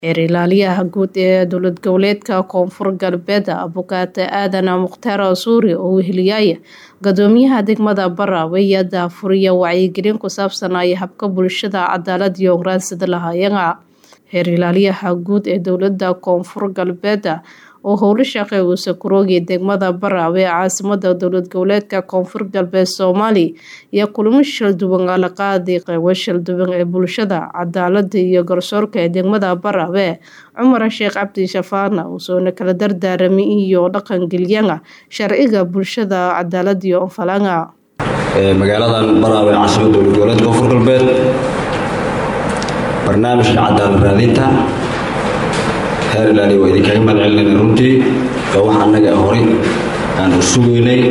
Xeer ilaaliyaha guud ee dowlad goboleedka Koonfur Galbeed Abukaate Aadan Mukhtaar Suuri oo weheliyay Guddoomiyaha degmada Baraawe ayaa daahfuraya wacyigelin ku saabsan habka bulshada cadaalad iyo hogaansida lahaayeen. Xeer ilaaliyaha guud ee dowladda Koonfur Galbeed oo howlo shaqo u sakuroogay degmada Baraawe caasimada dowlad goboleedka Koonfur Galbeed Soomaaliya iyo kulamo shil duwan la qaaday qaybo shil duwan ee bulshada cadaaladda iyo garsoorka ee degmada Baraawe Cumar Sheekh Cabdi Shafaana wuxuuna kala dardaaramay iyo dhaqan geliyana sharciga bulshada cadaalad iyo falanga magaaladan Baraawe caasimada dowlad goboleedka Koonfur Galbeed barnaamijka cadaalad raadinta heer ilaaliya waa idinkaga mahadcelinayna runtii oo waxa annaga horay aan u sugaynay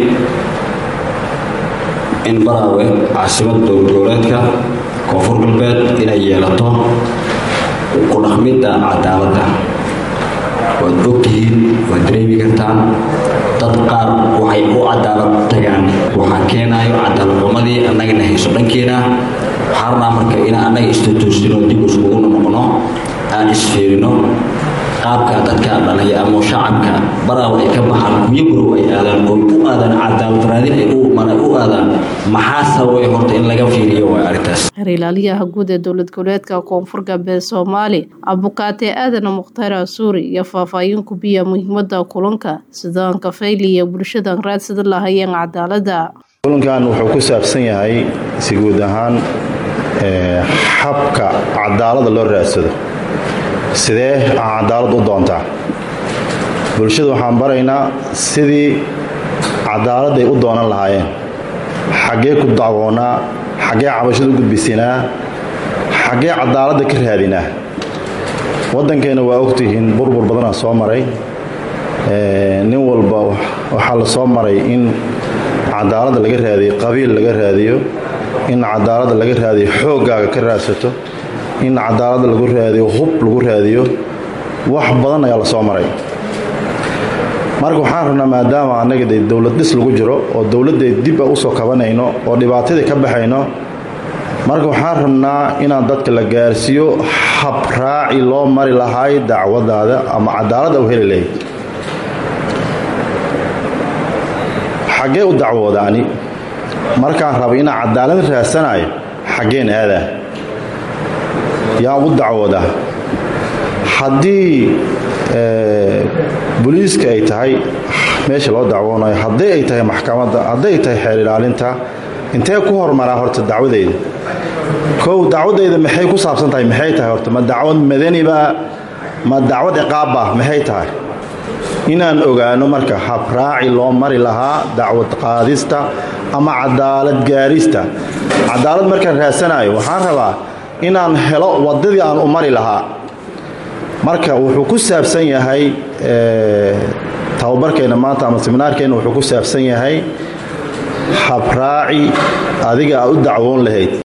in Baraawe caasimada dowlad goboleedka Koonfur Galbeed inay yeelato ku dhaqmidda cadaaladda waad ogtihiin waad dareemi kartaan dad qaar waxay u cadaalad tagaan waxaa keenayo cadaalad xumadii annagana hayso dhankeena waxaa rabnaa marka inaan annaga istatoosino dib iskugu noqono aan isfiirino qaabka dadka dhalaya ama shacabka baraawe ay ka baxaan kuyo burow ay aadaan oo u aadaan cadaalad raadin ay u aadaan maxaa sababay horta in laga fiiriyo waa arrintaas Xeer ilaaliyaha guud ee dowlad goboleedka Koonfur Galbeed Soomaaliya Abukaate Aadan Mukhtaar Suuri iyo faahfaahin ku biya muhiimadda kulanka sidaan ka fayliya bulshada raadsida lahaayeen cadaaladda kulankan wuxuu ku saabsan yahay si guud ahaan habka cadaaladda loo raadsado sidee aan cadaalad u doontaa bulshada waxaan baraynaa sidii cadaaladday u doonan lahaayeen xaggee ku dacwoonaa xaggee cabashada u gudbisinaa xaggee cadaaladda ka raadinaa waddankeenna waa ogtihiin burbur badanaa soo maray nin walba waxaa la soo maray in cadaaladda laga raadiyo qabiil laga raadiyo in cadaaladda laga raadiyo xooggaaga ka raadsato in cadaaladda lagu raadiyo hub lagu raadiyo wax badan ayaa la soo maray marka waxaan rabnaa maadaama annaga de dowlad dhis lagu jiro oo dowladday dib a usoo kabanayno oo dhibaatadii ka baxayno marka waxaan rabnaa inaan dadka la gaarsiiyo hab raaci loo mari lahaay dacwadaada ama cadaaladda u heli lahayd xaggee u dacwoodaani markaan raba inaan cadaalad raadsanayo xaggeen aadaa yaan u dacwoodaa haddii boliiska ay tahay meesha loo dacwoonayo haddii ay tahay maxkamadda hadday tahay xeer ilaalinta intee ku hormaraa horta dacwadayda kow dacwadayda maxay ku saabsan tahay maxay tahay horta ma dacwad madaniba ma dacwad ciqaabba maxay tahay inaan ogaano marka habraaci loo mari lahaa dacwad qaadista ama cadaalad gaarista cadaalad markaan raadsanayo waxaan rabaa inaan helo waddadii aan u mari lahaa marka wuxuu ku saabsan yahay tababarkeenna maanta ama seminaarkeenna wuxuu ku saabsan yahay habraaci adiga aad u dacwoon lahayd